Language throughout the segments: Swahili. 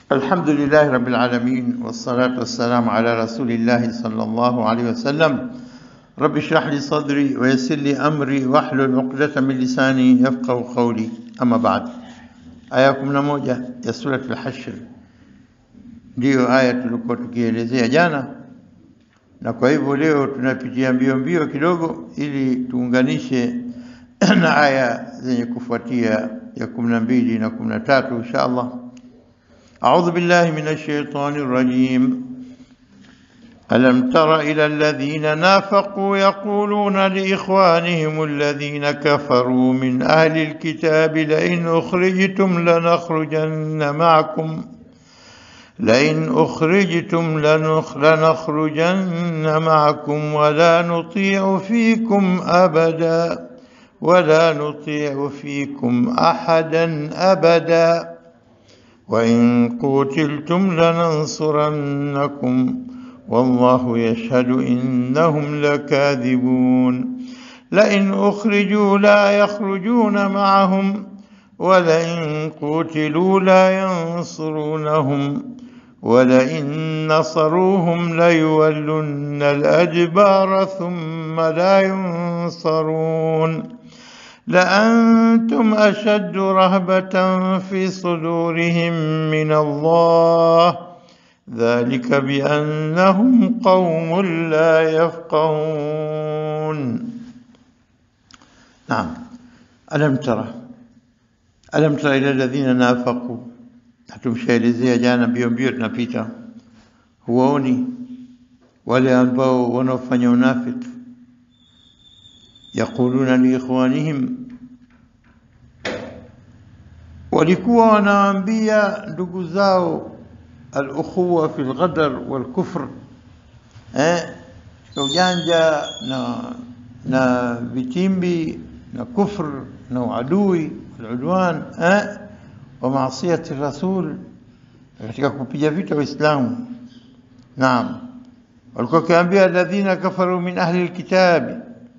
الحمد لله رب العالمين والصلاة والسلام على رسول الله صلى الله عليه وسلم رب اشرح لي صدري ويسر لي أمري واحلل عقدة من لساني يفقه قولي أما بعد aya ya kumi na moja ya Surat al-Hashr ndiyo aya tulikuwa tukielezea jana, na kwa hivyo leo tunapitia mbio mbio kidogo ili tuunganishe na aya zenye kufuatia ya kumi na mbili na kumi na tatu insha Allah. أعوذ بالله من الشيطان الرجيم ألم تر إلى الذين نافقوا يقولون لإخوانهم الذين كفروا من أهل الكتاب لئن أخرجتم لنخرجن معكم لئن أخرجتم لنخ لنخرجن معكم ولا نطيع فيكم أبدا ولا نطيع فيكم أحدا أبدا وإن قتلتم لننصرنكم والله يشهد إنهم لكاذبون لئن أخرجوا لا يخرجون معهم ولئن قتلوا لا ينصرونهم ولئن نصروهم ليولن الأدبار ثم لا ينصرون لأنتم أشد رهبة في صدورهم من الله ذلك بأنهم قوم لا يفقهون نعم ألم ترى ألم ترى إلى الذين نافقوا hatumshaelezea jana mbio mbio tunapita huwaoni wale ambao wanaofanya unafiki yaquluna liikhwanihim walikuwa wanawaambia ndugu zao alukhuwa fi lghadar walkufr eh, ujanja na na vitimbi na kufr na uadui waludwan eh, wa maasiyati rasul katika kupiga vita Waislamu. Naam, walikuwa wakiambia alladhina kafaru min ahli lkitabi,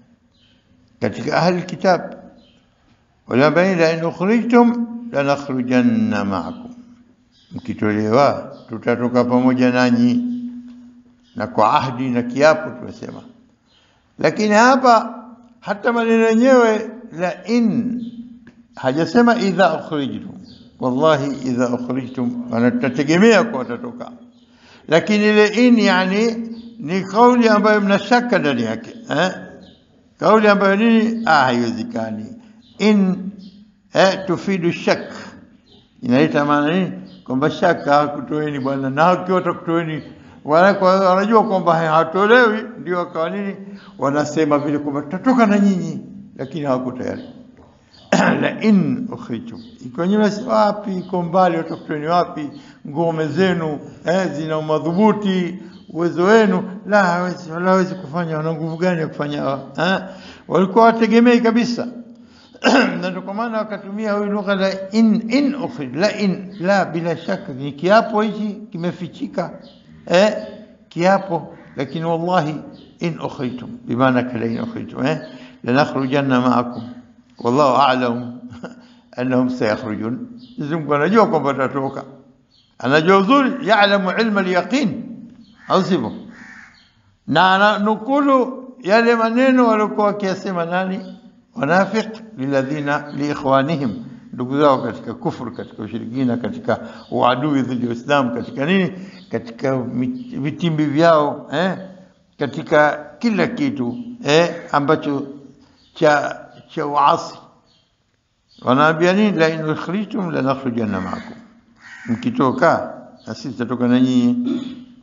katika ahli lkitab waliambia la in ukhrijtum lanakhrujanna maakum mkitolewa tutatoka pamoja nanyi, na kwa ahdi na kiapo tunasema. Lakini hapa hata maneno yenyewe la in hajasema idha ukhrijtum, wallahi idha ukhrijtum, wanatategemea kwa watatoka, lakini ile in yani ni kauli ambayo mna shaka ndani yake eh? kauli ambayo nini, ah, haiwezekani. In eh, tufidu shak, inaleta maana nini kwamba shaka hakutoeni bwana, na akiwa watakutoeni wanajua kwamba hatolewi, ndio wakawa nini, wanasema vile kwamba tutatoka na nyinyi, lakini hawako tayari. la in ukhrijtum, iko nyinyi wapi, iko mbali, watakutoeni wapi? Ngome zenu eh, zina madhubuti, uwezo wenu la hawezi, wala hawezi kufanya. Wana nguvu gani ya kufanya eh? Walikuwa wategemei kabisa na ndio kwa maana wakatumia huyu lugha la in in ukhrij la in la, bila shaka ni kiapo hichi kimefichika, eh, kiapo. Lakini wallahi in ukhrijtum bimaana kala in ukhrijtum eh, lanakhrujanna ma'akum wallahu a'lam annahum sayakhrujun. Mwenyezi Mungu anajua kwamba watatoka, anajua uzuri, ya'lamu ilma al-yaqin, au sivyo? Na ananukulu yale maneno waliokuwa wakiyasema nani wanafiq liladhina liikhwanihim, ndugu zao katika kufru, katika ushirikina, katika uadui dhidi ya Uislamu, katika nini, katika vitimbi vyao eh, katika kila kitu eh, ambacho cha cha uasi. Wanaambia nini? la in ukhrijtum lanakhrujanna ma'akum, mkitoka na sisi tutatoka na nyinyi.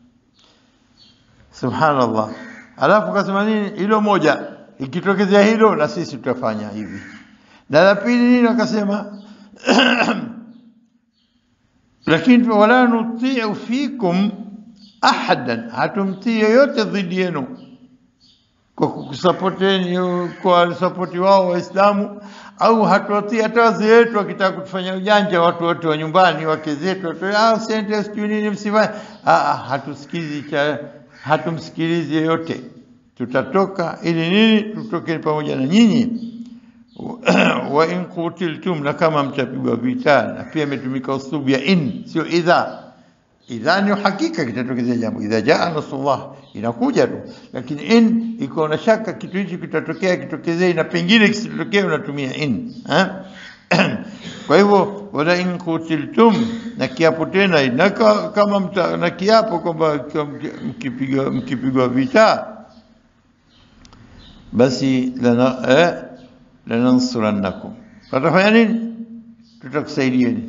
Subhanallah. Alafu kasema nini? Hilo moja ikitokezea hilo na sisi tutafanya hivi. Na la pili nini? Akasema lakini wala nutiu fikum ahadan, hatumtii yoyote dhidi yenu kwa kukusapoteni, kwa sapoti wao Waislamu, au hatuwatii hata wazee wetu wakitaka kutufanya ujanja, watu wote wa nyumbani, wake zetu, sente sijui nini, msifanye. Hatusikizi cha hatumsikilizi yeyote tutatoka ili nini? Tutoke pamoja na nyinyi. wa in qutiltum, na kama mtapigwa vita. Na pia imetumika uslubu ya in, sio idha. idha ni hakika kitatokezea jambo, idha jaa nasrullah, inakuja tu, lakini in iko na shaka kitu hichi kitatokea, kitokezee, na pengine kisitokee, unatumia in ha? Kwa hivyo wala in kutiltum, na kiapo tena na ka- kama mta, na kiapo kwamba mkipigwa mkipigwa vita basi lana eh, lanansurannakum, watafanya nini? Tutakusaidieni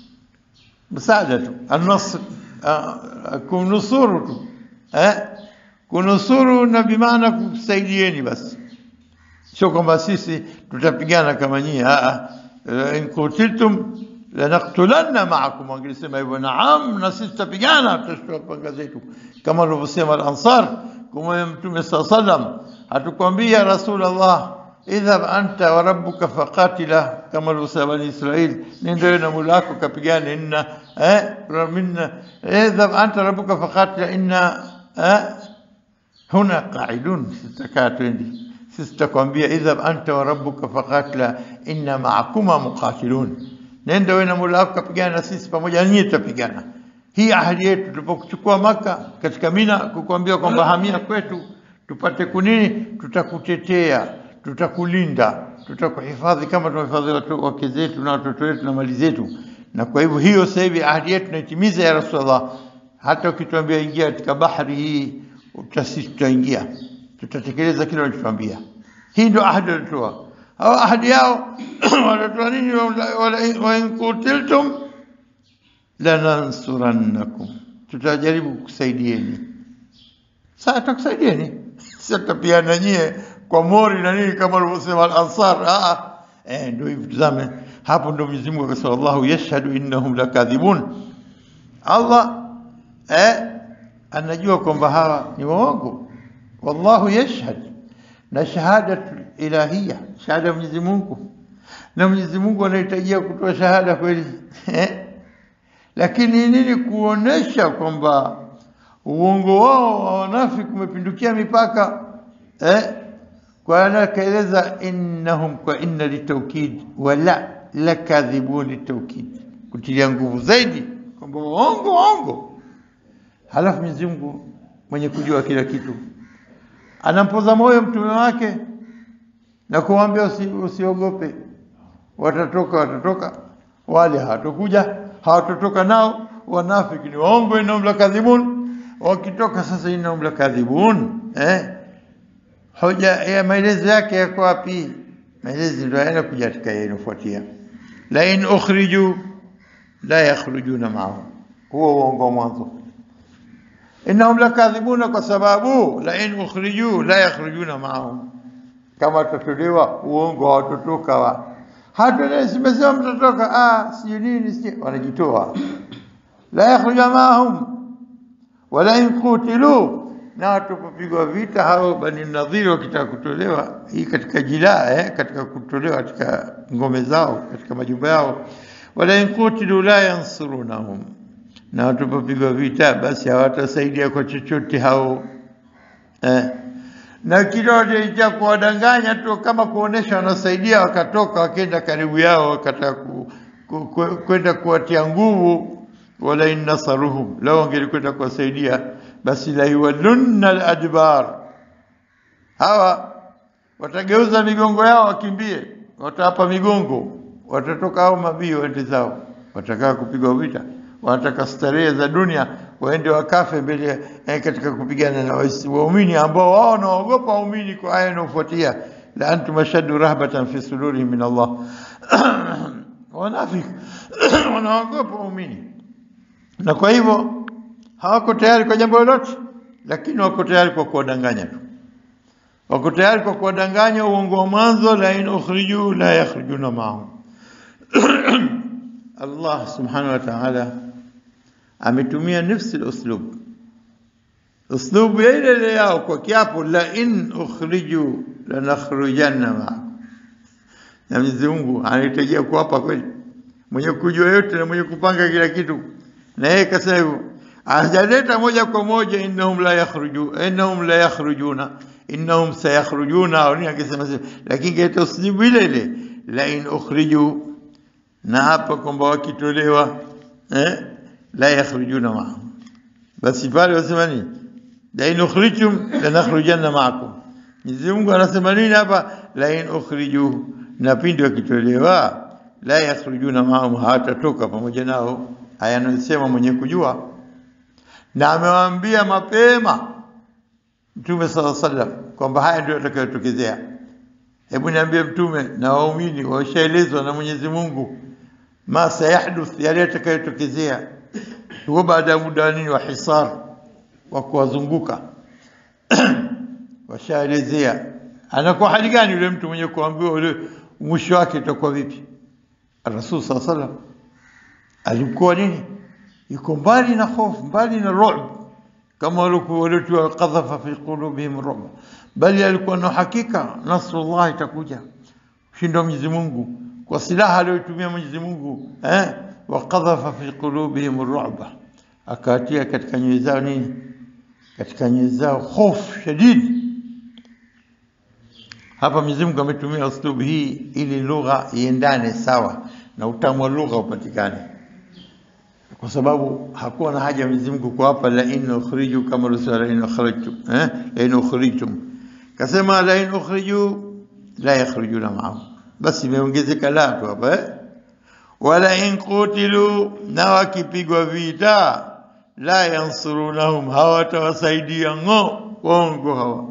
msaada tu, annasr ah, kumnusuru tu eh, kunusuru na bimaana kusaidieni basi, sio kwamba sisi tutapigana kama nyinyi. ah, ah, in kutiltum lanaktulanna maakum, wangelisema hivyo, naam, na sisi tutapigana, tutashtua panga zetu, kama alivyosema al-Ansar kumwambia Mtume saa sallam, hatukwambia Rasulullah, idhhab anta wa rabbuka faqatila, kama alivyosema Bani Israil, nenda wewe na Mola wako kapigane, inna eh, minna idhhab anta rabbuka faqatila inna eh, huna qaidun, sitakaa twendi sisi tutakwambia idhhab anta wa rabbuka faqatila inna ma'akuma muqatilun, nenda wewe na Mola wako kapigana, na sisi pamoja na nyinyi tutapigana. Hii ahadi yetu tulipokuchukua Maka katika Mina, kukuambia kwamba hamia kwetu tupate kunini, tutakutetea, tutakulinda, tutakuhifadhi kama tunahifadhi watu wake zetu na watoto wetu na mali zetu. Na kwa hivyo hiyo sasa hivi ahadi yetu tunaitimiza ya Rasulullah. Hata ukituambia ingia katika bahari hii, sisi tutaingia, tutatekeleza kile walichotuambia. Hii ndio ahadi walitoa hao. Ahadi yao wanatoa nini? Wala- wa in kutiltum lanansurannakum, tutajaribu kusaidieni. Sasa tutakusaidieni, sasa tutapiana nyie kwa mori na nini, kama alivyosema al-Ansar. Ah, eh, ndio hivi. Tazame hapo, ndio Mwenyezi Mungu akasema, Allahu yashhadu innahum lakadhibun. Allah eh, anajua kwamba hawa ni waongo. Wallahu yashhad, na shahada ilahia, shahada ya Mwenyezi Mungu, na Mwenyezi Mungu anahitajia kutoa shahada kweli eh? lakini nini? Kuonesha kwamba uongo wao wa wanafiki umepindukia mipaka eh? Kwa ana kaeleza innahum kwa inna litaukid wala lakadhibun litaukid, kutilia nguvu zaidi kwamba waongo waongo. Halafu Mwenyezi Mungu mwenye kujua kila kitu anampoza moyo mtume wake na kumwambia usi, usiogope, watatoka watatoka, wale hawatokuja hawatotoka nao wanafiki ni waongo, innahum lakadhibun. Wakitoka sasa, innahum lakadhibun, eh, hoja ya maelezo yake yako wapi? Maelezo ndio yanakuja katika yanayofuatia, la in ukhriju la yakhrujuna ma'ahum, huo uongo wa mwanzo. Innahum lakadhibuna, kwa sababu la in ukhriju la yakhrujuna ma'ahum, kama watatolewa uongo hawatotoka wa hata simesema mtatoka, ah, sijui nini, sijui wanajitoa. La yakhruja maahum wala in qutilu, na watapopigwa vita hao Bani Nadhiri wakitaka kutolewa, hii katika jilaa eh, katika kutolewa katika ngome zao, katika majumba yao, wala in qutilu la yansurunahum, na watapopigwa vita basi hawatasaidia kwa chochote hao eh na kidole cha kuwadanganya tu, kama kuonesha wanasaidia, wakatoka wakenda karibu yao, wakataka ku- ku- ku- kwenda kuwatia nguvu. Wala in nasaruhum, lao wangelikwenda kuwasaidia, basi la yuwallunna aladbar, hawa watageuza migongo yao wakimbie, watawapa migongo, watatoka hao mabii waende zao, watakaa kupigwa vita, wanataka starehe za dunia, waende wakafe mbele eh, katika kupigana na wais- waumini ambao wao wanaogopa waumini kwa aya inayofuatia, la antum ashaddu rahbatan fi sudurihim min Allah wanafiki wanaogopa waumini, na kwa hivyo hawako tayari kwa jambo lolote, lakini wako tayari kwa kuwadanganya tu wako tayari kwa kuwadanganya uongo wa mwanzo, la in ukhriju la yakhrijuna maahum. Allah subhanahu wa ta'ala ametumia nafsi uslub uslubu ya ile ile yao kwa kiapo, la in ukhriju lanakhrujanna maakum. Na Mwenyezi Mungu anahitajia kuwapa kweli, mwenye kujua yote na mwenye kupanga kila kitu, na yeye kasema hivyo, hajaleta moja kwa moja innahum la yakhruju innahum la yakhrujuna innahum sayakhrujuna, au nini angesema sivyo, lakini kaita uslubu ile ile la in ukhriju, na hapa kwamba wakitolewa eh, la yakhrujuna maahum basi pale wasema nini? la in ukhrijtum lanakhrujanna ma'akum. Mwenyezi Mungu anasema nini hapa? la in ukhriju, na pindi wakitolewa, la yakhrujuna ma'ahum, hawatatoka pamoja nao. Haya anasema mwenye kujua, na amewaambia mapema Mtume sala sallam kwamba haya ndio yatakayotokezea. Hebu niambie Mtume na waumini washaelezwa na Mwenyezi Mungu ma sayahduth, yale yatakayotokezea huko baada ya muda wa nini wa hisar wa kuwazunguka washaelezea. Anakuwa hali gani yule mtu mwenye kuambiwa ule mwisho wake utakuwa vipi? Rasul sala sallam alikuwa nini? Yuko mbali na hofu, mbali na ru'b kama waliotiwa qadhafa fi qulubihim ru'b, bali alikuwa na hakika nasrullah itakuja, ushindi wa Mwenyezi Mungu kwa silaha aliyotumia Mwenyezi Mungu eh, wa qadhafa fi qulubihim ru'ba, akatia katika nyoyo zao nini? Katika nyoyo zao hofu shadidi. Hapa Mwenyezi Mungu ametumia uslubu hii ili lugha iendane sawa na utamu wa lugha upatikane kwa sababu hakuwa na haja Mwenyezi Mungu kuwapa la in ukhriju kama rusula la in ukhrijtum eh la in ukhrijtum kasema la in ukhriju la yakhrijuna ma'ahum basi imeongezeka la tu hapa eh wala in qutilu na wakipigwa vita la yansurunahum hawatawasaidia ngo wongo hawa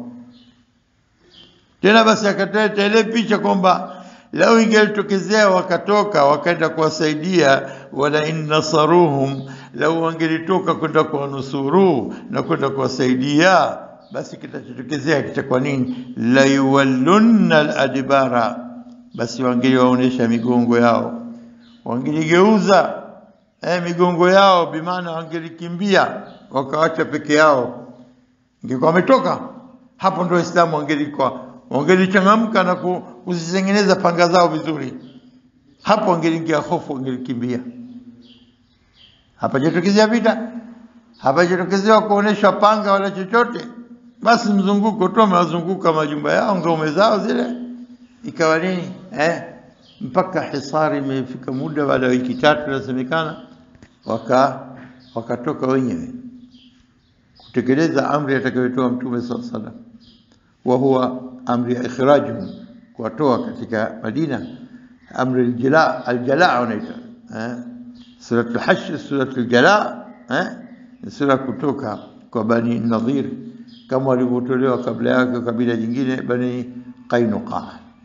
tena basi akateta ile picha kwamba lau ingelitokezea wakatoka wakaenda kuwasaidia, wala in nasaruhum, lau wangelitoka kwenda kuwanusuru na kwenda kuwasaidia, basi kitachotokezea kitakuwa nini? la yuwallunna aladbara, basi wangeliwaonesha migongo yao, wangeligeuza eh, migongo yao, bimaana wangelikimbia wakawacha peke yao. Ingekuwa wametoka hapo, ndo Waislamu wangelikuwa wangelichangamka na kuzitengeneza panga zao vizuri, hapo wangeliingia hofu, wangelikimbia. Hapajatokezea vita, hapajatokezea kuonesha panga wala chochote, basi mzunguko tu, amewazunguka majumba yao, ngome zao zile, ikawa nini eh? mpaka hisari imefika muda, baada ya wiki tatu inasemekana, waka wakatoka wenyewe kutekeleza amri atakayotoa Mtume sallallahu alaihi wasallam wa huwa amri ya ikhrajuhum, kuwatoa katika Madina, amri aljala aljala wanaita eh, suratul Hashr, suratul Jala eh, ni sura kutoka kwa Bani Nadhir kama walivyotolewa kabla yake kabila jingine Bani Qainuqa.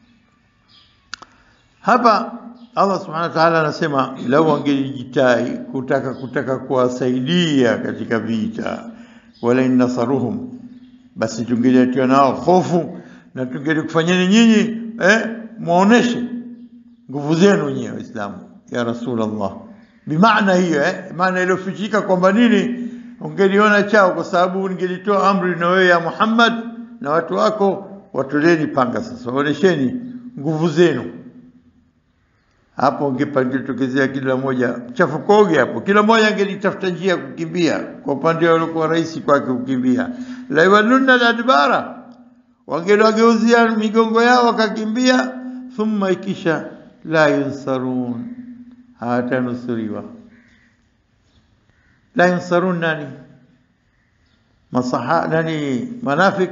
Hapa Allah subhanahu wa ta'ala anasema lau wangelijitai kutaka kutaka kuwasaidia katika vita, wala in nasaruhum basi tungeliatiwa nao hofu na tungelikufanyeni nyinyi eh, muoneshe nguvu zenu nyinyi Waislamu ya Rasulullah. Bimaana hiyo eh, maana iliyofichika kwamba nini, ungeliona chao, kwa sababu ningelitoa amri na wewe ya Muhammad na watu wako, watoleni panga sasa, waonesheni nguvu zenu. Hapo ungepangetokezea kila mmoja chafukoge hapo, kila mmoja angelitafuta njia ya kukimbia. Kwa upande waliokuwa rahisi kwake kukimbia, la yawallunna aladbara, wangeliwageuzia migongo yao wakakimbia. Thumma ikisha la yunsarun, hawatanusuriwa. La yunsarun nani? Masaha nani? Manafik.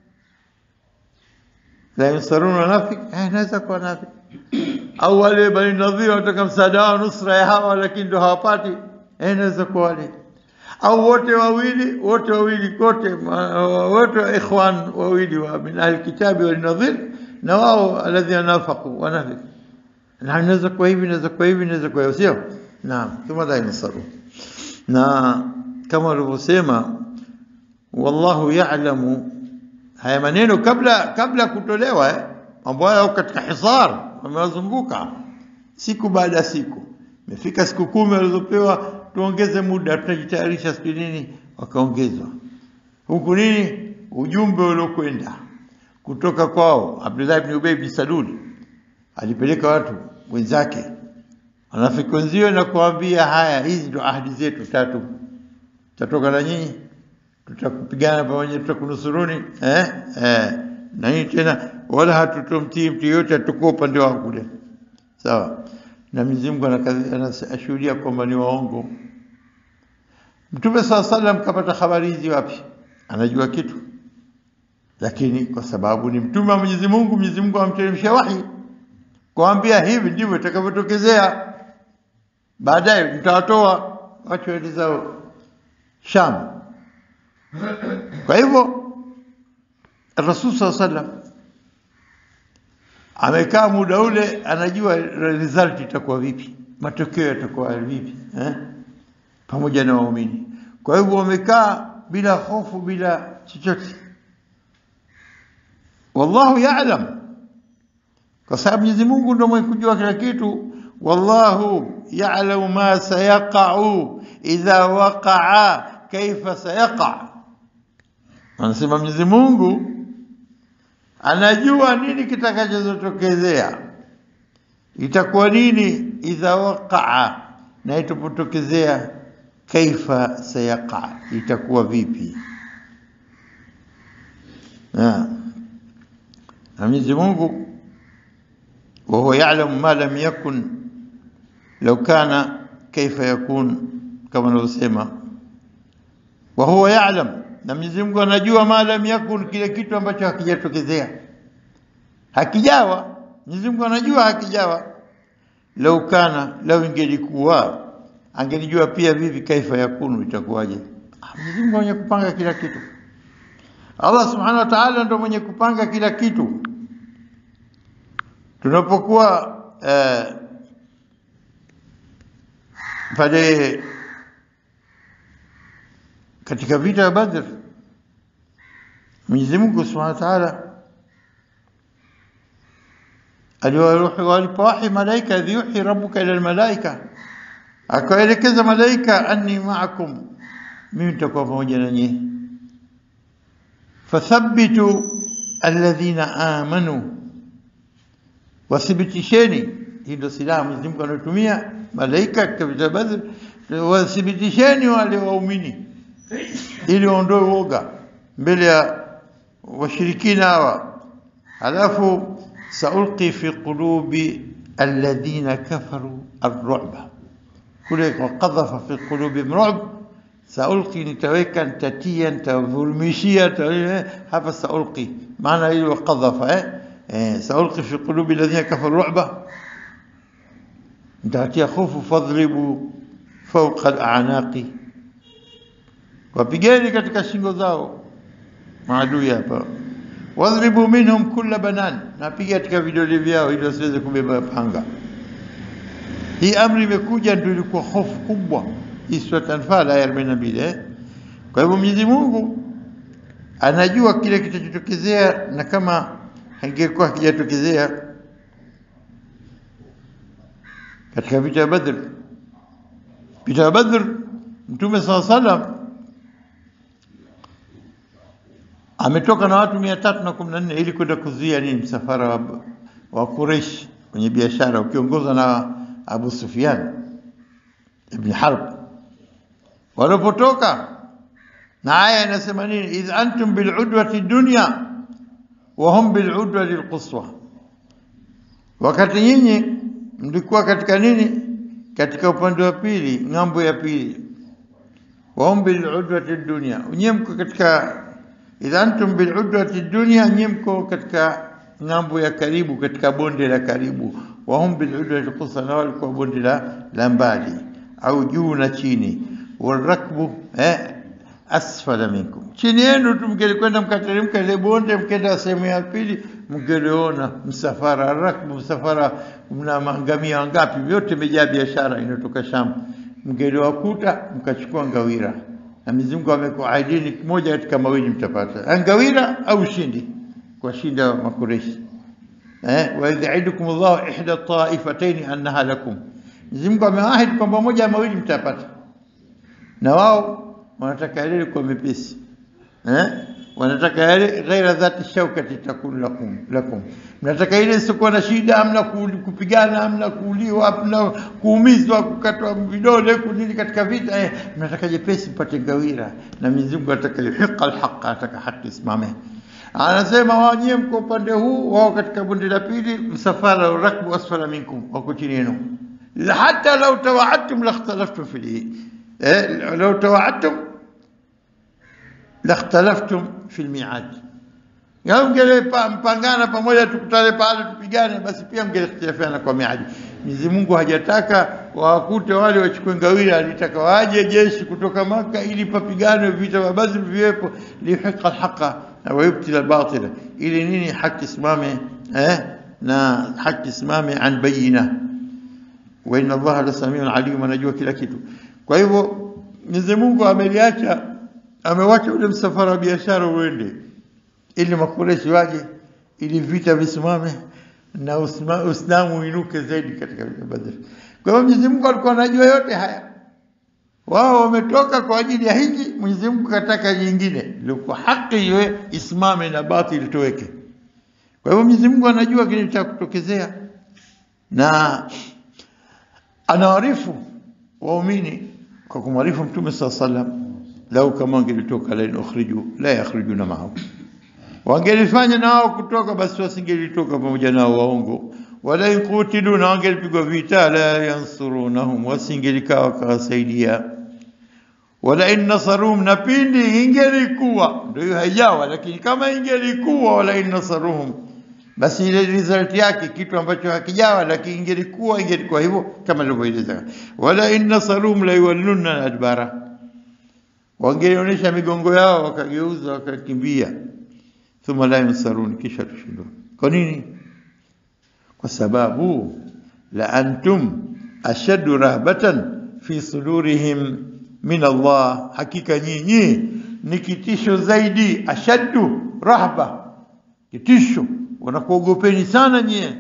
La yunsarun manafik, eh, naweza kuwa nafik au wale Bani Nadhir wanataka msaada wao nusra ya hawa, lakini ndo hawapati. Eh, inaweza kuwa wale au wote wawili, wote wawili kote, wote wa ikhwan wawili wa min ahli kitabi wal Nadhir na wao alladhina nafaqu wanafik, na inaweza kuwa hivi, inaweza kuwa hivi, inaweza kuwa hivi, sio? Naam, kama la yansaru na kama walivyosema, wallahu ya'lamu, haya maneno kabla kabla kutolewa eh, mambo hayo katika hisar wamewazunguka siku baada ya siku. Imefika siku kumi walizopewa, tuongeze muda, tutajitayarisha siku nini, wakaongezwa huku nini, ujumbe uliokwenda kutoka kwao. Abdullah ibn Ubay bin Salul alipeleka watu wenzake wanafiki wenzio na kuambia, haya, hizi ndo ahadi zetu tatu, tutatoka na nyinyi, tutakupigana pamoja, tutakunusuruni eh? Eh. na nini tena wala hatutomtii mtu yoyote, atakuwa upande wao kule, sawa. Na Mwenyezi Mungu anashuhudia kwamba ni waongo. Mtume saa salam kapata habari hizi wapi? Anajua kitu, lakini kwa sababu ni mtume wa Mwenyezi Mungu, Mwenyezi Mungu amteremshia wahi kuambia hivi ndivyo itakavyotokezea baadaye, mtawatoa watu waende zao Sham. Kwa hivyo Rasul saa salam amekaa muda ule, anajua result itakuwa vipi, matokeo yatakuwa vipi eh? pamoja na waumini. Kwa hivyo wamekaa bila hofu, bila chochote. Wallahu ya'lam, kwa sababu Mwenyezi Mungu ndio mwenye kujua kila kitu. Wallahu ya'lamu ma sayaqa'u idha waqa'a kaifa sayaqa, anasema Mwenyezi Mungu anajua nini kitakachotokezea, itakuwa nini idha waqa'a, na itapotokezea kaifa sayaqa, itakuwa vipi. Na Mwenyezi Mungu wa huwa ya'lamu ma lam yakun law kana kaifa yakun, kama anavyosema wa huwa ya'lam, na Mwenyezi Mungu anajua ma lam yakun, kile kitu ambacho hakijatokezea hakijawa. Mwenyezi Mungu anajua hakijawa. Lau kana, lau ingelikuwa, angelijua pia vipi kaifa yakunu, itakuwaje. Mwenyezi Mungu mwenye kupanga kila kitu. Allah subhanahu wa ta'ala ndo mwenye kupanga kila kitu. Tunapokuwa eh, pale katika vita ya Badr, Mwenyezi Mungu Subhanahu wa Ta'ala alipowahi malaika, idh yuhi rabbuka ila almalaika, akawaelekeza malaika, anni ma'akum, mimi nitakuwa pamoja na nyinyi, fathabbitu alladhina amanu, wathibitisheni. Hii ndio silaha Mwenyezi Mungu anatumia malaika katika vita Badr, wathibitisheni wale waumini ili waondoe woga mbele ya washirikina hawa. Halafu saulqi fi qulubi alladhina kafaru arru'ba, kule waqadhafa fi qulubihim ru'b. Saulqi nitaweka, nitatia, nitavurumishia hapa. Saulqi maana ile waqadhafa eh, eh, saulqi fi qulubi alladhina kafaru ru'ba, nitatia hofu. Fadhribu fawqa al-a'naqi wapigeni katika shingo zao maadui hapa. Wadhribu minhum kulla banan, napiga katika vidole vyao ili wasiweze kubeba panga. Hii amri imekuja ndio ilikuwa hofu kubwa. Hii sura Anfal aya 42 eh. Kwa hivyo Mwenyezi Mungu anajua kile kitachotokezea, na kama hangekuwa hakijatokezea katika vita ya Badr, vita ya Badr, Mtume saa salam ametoka na watu mia tatu na kumi na nne ili kwenda kuzuia nini, msafara wa, wa Quraish kwenye biashara ukiongozwa na Abu Sufyan ibn Harb. Walipotoka na aya inasema nini? idh antum biludwati dunya wa hum biludwati alquswa, wakati nyinyi mlikuwa katika nini, katika upande wa pili, ng'ambo ya pili. wa hum biludwati dunya, nyinyi mko katika idha antum biludwati dunya, nyinyi mko katika ng'ambo ya karibu, katika bonde la karibu. wa hum biludwati alquswa, na walikuwa bonde la la mbali au juu na chini. Walrakbu eh, asfala minkum, chini yenu tu. Mngelikwenda mkateremka ile bonde, mkenda sehemu ya pili, mngeliona msafara rakbu, msafara mna mangamia wangapi, vyote imejaa biashara inatoka Sham, mngeliwakuta mkachukua ngawira na Mwenyezi Mungu amekuahidini moja katika mawili mtapata, ngawira au ushindi kwa shinda Makureshi. Eh, wa idh ya'idukum Allahu ihda taifatayn annaha lakum, Mwenyezi Mungu ameahidi kwamba moja ya mawili mtapata, na wao wanataka yale kwa mepesi eh, wanataka yale ghaira dhati shaukati takun lakum lakum, mnataka ile isiokuwa na shida, hamna kupigana, hamna kuuliwa, hamna kuumizwa, kukatwa vidole, kunini katika vita eh, mnataka jepesi mpate ngawira. Na Mwenyezi Mungu anataka yuhiqa alhaqa, anataka haki isimame. Anasema wao nyie mko upande huu, wao katika bonde la pili, msafara rakbu asfala minkum, wako chini yenu. Hata lau tawaadtum lakhtalaftum fihi eh, lau tawaadtum lakhtalaftum fi lmiad, ngao mngelimpangana pamoja tukutane pale tupigane, basi pia mngelikhtilafiana kwa miadi. Mwenyezi Mungu hajataka wawakute wale wachukue ngawira, alitaka waje jeshi kutoka Maka ili papiganwe vita vya Badr viwepo, lihiqa alhaqa na wayubtila albatila, ili nini? Haki simame eh, na haki simame an bayina wa inna Allaha la samiun alim, anajua kila kitu. Kwa hivyo Mwenyezi Mungu ameliacha, amewacha ule msafara wa biashara uende, ili makureshi waje, ili vita visimame na Uislamu uinuke zaidi katika vita Badr. Kwa hivyo Mwenyezi Mungu alikuwa anajua yote haya, wao wametoka kwa ajili ya hiki, Mwenyezi Mungu kataka jingine, ilikuwa haki iwe isimame na batili toweke. Kwa hivyo Mwenyezi Mungu anajua kile cha kutokezea na anawaarifu waumini kwa kumwarifu Mtume saa sallam, lau kama wangelitoka lain ukhriju la yakhrijuna maahu, wangelifanya na wao kutoka, basi wasingelitoka pamoja nao waongo. Wala in qutilu, na wangelipigwa vita, la yansurunahum, wasingelikaa wakawasaidia. Wala in nasaruhum, na pindi ingelikuwa, ndio hiyo haijawa, lakini kama ingelikuwa, wala in nasaruhum basi ile result yake kitu ambacho hakijawa, lakini ingelikuwa ingelikuwa hivyo kama nilivyoeleza. Wala in nasarum la yuwallunna adbara, wangelionyesha migongo yao wakageuza wakakimbia. Thumma la yunsarun, kisha tushindwa. Kwa nini? Kwa sababu la antum ashaddu rahbatan fi sudurihim min Allah, hakika nyinyi ni kitisho zaidi. Ashaddu rahba, kitisho wanakuogopeni sana nyie,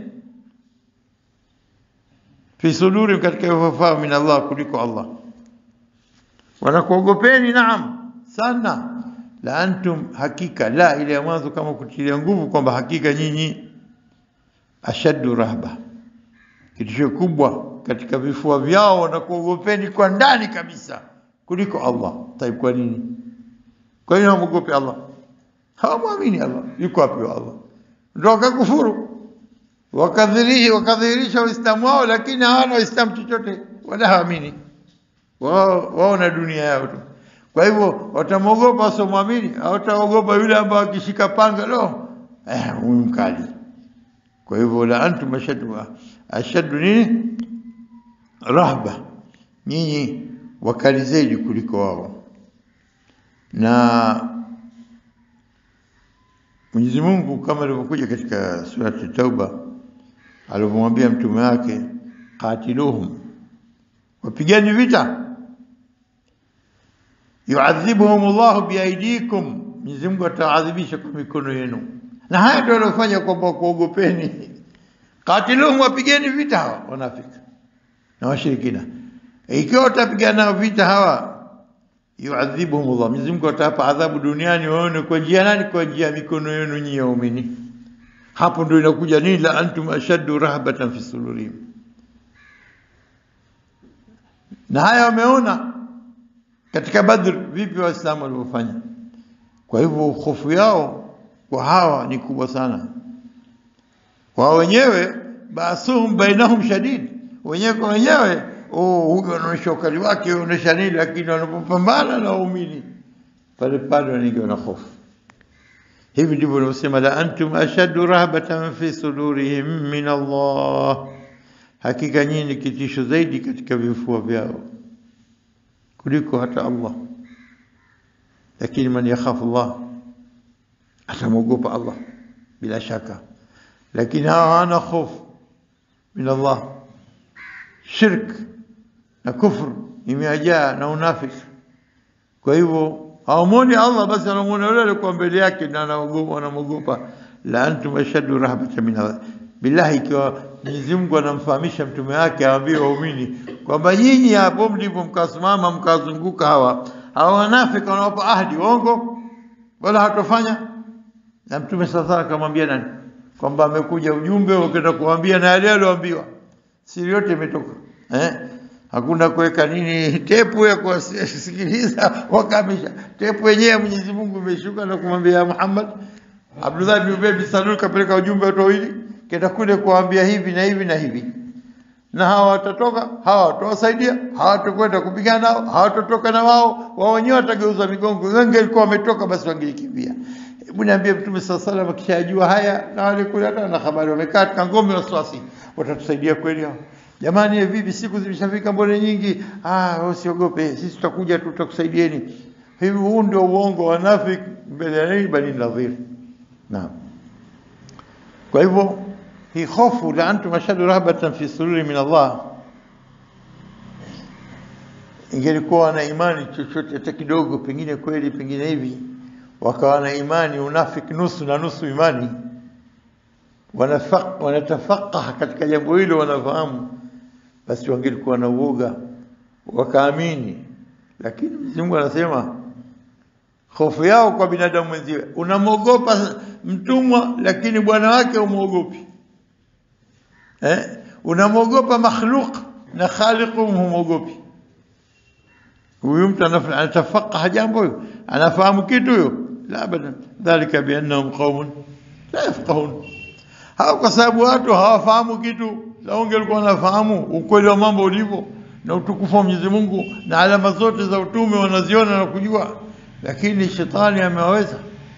fi suduri, katika ufafaa min Allah, kuliko Allah. Wanakuogopeni naam sana. La antum, hakika la ile ya mwanzo, kama kutilia nguvu kwamba hakika nyinyi ashaddu rahba, kitisho kubwa katika vifua vyao, wanakuogopeni kwa ndani kabisa kuliko Allah. Taib, kwa nini? Kwa nini hawamwogopi Allah? Hawamwamini Allah. Yuko wapi wa Allah? Ndio wakakufuru wakadhihirisha Uislamu wao, lakini hawana Uislamu chochote wala hawaamini wao, wao na dunia yao tu. Kwa hivyo watamwogopa wasomwamini, hawataogopa yule ambaye akishika panga lo, eh, huyu mkali. Kwa hivyo la antum ashaddu ashaddu nini rahba, nyinyi wakali zaidi kuliko wao na Mwenyezi Mungu kama ilivyokuja katika surati Tauba alivyomwambia mtume wake, qatiluhum, wapigani vita, yuadhibuhum Allahu biaidikum, Mwenyezi Mungu ataadhibisha kwa mikono yenu. Na haya ndio waliofanya kwamba kuogopeni. Qatiluhum, wapigeni vita hawa wanafiki na washirikina. Ikiwa watapigana nao vita hawa yuadhibuhum Allah, Mwenyezi Mungu atawapa adhabu duniani, waone kwa njia nani? Kwa njia ya mikono yenu nyinyi waumini. Hapo ndio inakuja nini? La antum ashaddu rahbatan fi sudurihim. Na haya wameona katika Badr vipi Waislamu walivyofanya. Kwa hivyo hofu yao kwa hawa ni kubwa sana. Wao wenyewe basuhum bainahum shadid, wenyewe kwa wenyewe oh, huyu anaonyesha ukali wake, anaonyesha nini, lakini wanapopambana na waumini pale pale wanaingiwa na hofu. Hivi ndivyo wanaosema, la antum ashaddu rahbatan fi sudurihim min Allah, hakika nyinyi ni kitisho zaidi katika vifua vyao kuliko hata Allah. Lakini man yakhafu Allah, atamwogopa Allah bila shaka, lakini hawa hawana hofu min Allah. Shirk na kufr imejaa na unafiki. Kwa hivyo hawamwoni Allah, basi anamwona yule alikuwa mbele yake na anamwogopa. La antum ashaddu rahbatan min Allah. Billahi, ikiwa Mwenyezi Mungu anamfahamisha mtume wake awaambie waumini kwamba nyinyi hapo mlipo mkasimama mkazunguka hawa hawa wanafiki wanawapa ahadi waongo, wala hatofanya. Na mtume sasa akamwambia nani kwamba amekuja ujumbe ukaenda kuambia na yale aliyoambiwa, siri yote imetoka eh? Hakuna kuweka nini tepu ya kuwasikiliza wakamisha. Tepu yenyewe Mwenyezi Mungu imeshuka na kumwambia Muhammad. Abdullah bin Ubay bin Salul kapeleka ujumbe watu wawili, kenda kule kuambia hivi na hivi na hivi. na hawa watatoka, hawa watawasaidia, hawatakwenda kupigana nao, hawatatoka na wao, wao wenyewe watageuza migongo. Wengi walikuwa wametoka, basi wangelikimbia. Hebu niambie, Mtume saa salam akishajua haya, na wale kule hata na habari wamekaa katika ngome wasiwasi, watatusaidia kweli hao? Jamani, eh, vipi, siku zimeshafika, mbone nyingi? Ah, usiogope, sisi tutakuja tu, tutakusaidieni. Hivi huu ndio uongo wa nafik mbele ya nini? Bani Nadhir. Naam. Kwa hivyo hii hofu la antum ashadu rahbatan fi sururi min Allah, ingelikuwa na imani chochote hata kidogo, pengine kweli, pengine hivi, wakawa na imani unafiki nusu na nusu imani, wanafaq wanatafaqah katika jambo hilo, wanafahamu, basi wangelikuwa na uoga wakaamini. Lakini Mwenyezi Mungu anasema hofu yao kwa binadamu mwenziwe, unamwogopa mtumwa lakini bwana wake umwogopi eh? Unamwogopa makhluq na khaliqu humwogopi. Huyu mtu anaf- anatafaqaha jambo huyo, anafahamu kitu huyo? La abadan, dhalika biannahum qaumun la yafqahun. Hao kwa sababu watu hawafahamu kitu. Lau ungelikuwa wanafahamu ukweli wa mambo ulivyo na utukufu wa Mwenyezi Mungu na alama zote za utume wanaziona na kujua, lakini shetani amewaweza.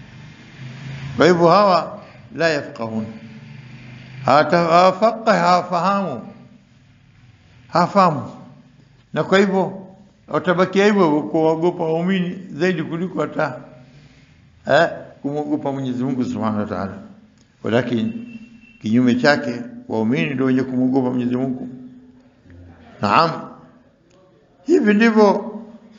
Kwa hivyo hawa la yafqahun, Hawata- hawafaqih, hawafahamu, hawafahamu, na kwa hivyo watabakia hivyo kuwaogopa waumini zaidi kuliko hata eh, kumwogopa Mwenyezi Mungu Subhanahu wa Ta'ala. Walakini kinyume chake, waumini ndio wenye kumwogopa Mwenyezi Mungu. Naam, hivi ndivyo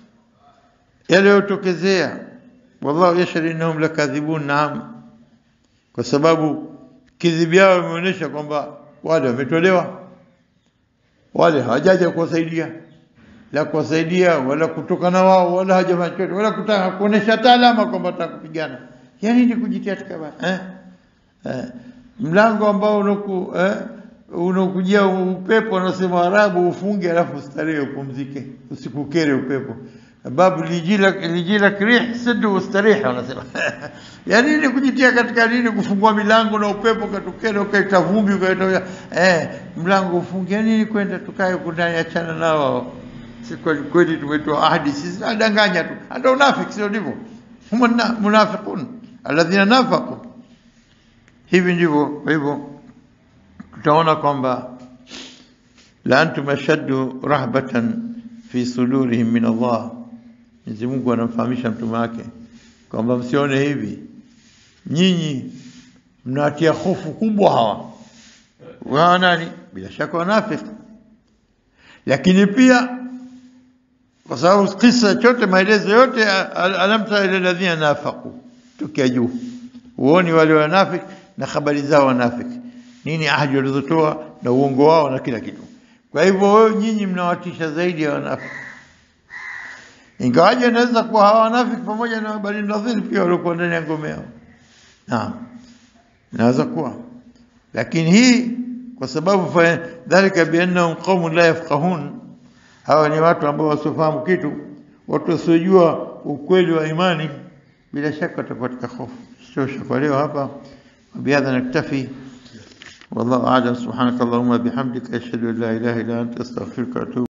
yaliyotokezea. Wallahu yashhadu innahum lakadhibun. Naam, kwa sababu kidhibu yao imeonyesha kwamba wale wametolewa, wale hawajaja kuwasaidia, la kuwasaidia wala kutoka na wao wala hajafanya chochote wala kutaka kuonesha hata alama kwamba wataka kupigana. Yani ni kujitia katika ba- eh? Eh, mlango ambao unaku eh, unakujia upepo, wanasema Arabu, ufunge alafu ustarehe, upumzike, usikukere upepo. Babu lijila lijila krih sidu ustarehe, wanasema yani ni kujitia katika nini, kufungua milango na upepo katukere, ukaita vumbi, ukaita eh, mlango ufunge. Yani nini kwenda tukae huku ndani, achana nao si kweli kweli, tumetoa ahadi sisi, adanganya tu, hata unafiki sio ndivyo? Hum munafiqun alladhina nafaqu hivi ndivyo. Kwa hivyo tutaona kwamba la antum ashaddu rahbatan fi sudurihim min Allah. Mwenyezi Mungu anamfahamisha mtume wake kwamba msione hivi, nyinyi mnawatia hofu kubwa hawa wa nani? Bila shaka wanafiki, lakini pia kwa sababu kisa chote maelezo yote al- alam tara ila alladhina nafaqu, tukia juu uoni wale wanafiki na habari zao wanafiki, nini ahadi walizotoa na uongo wao na kila kitu. Kwa hivyo wewe nyinyi mnawatisha zaidi ya wanafiki, ingawaje inaweza kuwa hawa wanafiki pamoja na Bani Nadhir pia waliokuwa ndani ya ngome yao. Naam, inaweza kuwa, lakini hii kwa sababu fa dhalika biannahum qaumun la yafqahun, hawa ni watu ambao wasiofahamu kitu, watu wasiojua ukweli wa imani, bila shaka watakuwa katika hofu. Tosha kwa leo hapa, وبهذا نكتفي والله أعلم سبحانك اللهم بحمدك أشهد أن لا إله إلا أنت أستغفرك وأتوب